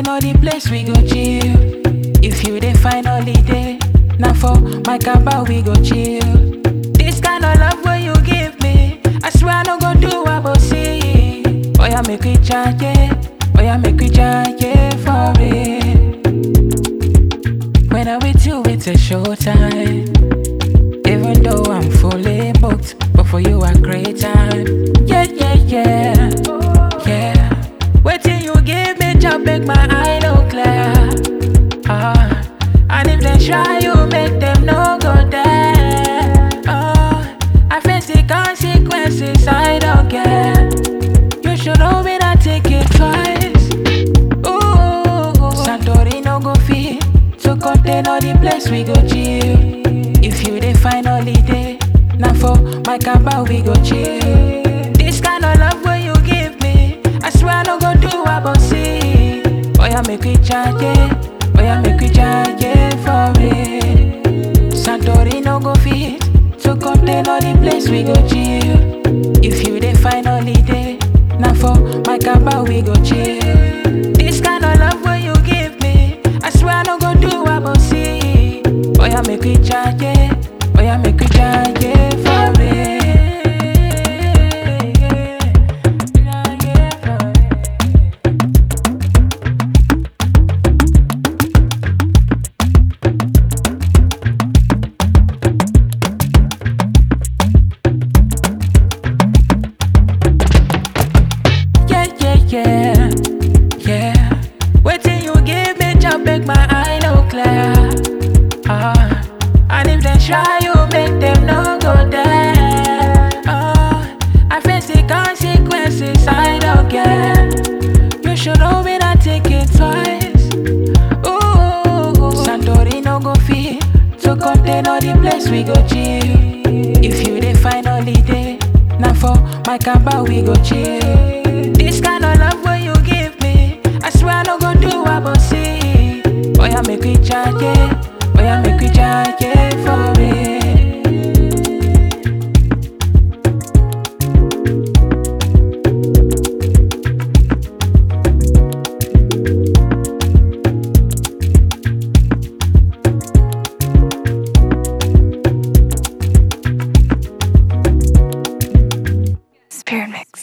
know the place we go chill. If you dey find holiday, now for my cabal we go chill. This kind of love when you give me, I swear I no go do what I see. Oh yeah, make we charge it. Oh yeah, make we charge it for it. When I'm with you, it's a showtime. Even though I'm fully booked, but for you a great time. Yeah, yeah, yeah, yeah. Waiting you give me job, make my eye no clear. Ah, and if they try, you make them no go there. Oh, I face the consequences, I don't care. You should know me that take it twice. Ooh, Santori no go fit to contain all the place we go chill. If you dey find holiday, now for my cabal we go chill. This kind of love when you give me, I swear I no go do what I see. Oh yeah, make we charge it. Oh yeah, make we charge it for it. Santori no go fit to contain all the place we go chill. If you dey find holiday, now for my cabal we go chill. This kind of love when you give me, I swear I no go do what I see. Oh yeah, make we charge it. Oh yeah, make we charge it for it. Charge it for it. Yeah, yeah, yeah, yeah. Waiting you give me job, make my eye no clear. Ah, and if they try, you make them no go there. Ah, I face the consequences, I don't care. You should know me that take it twice. Ooh, Santori no go fit to contain all the place we go chill. If you dey find holiday, now for my cabal we go chill. This kind of love when you give me, I swear I no go do what I see. Oh yeah, make we charge it. Oh yeah, make we charge it for it. Spirit Mix.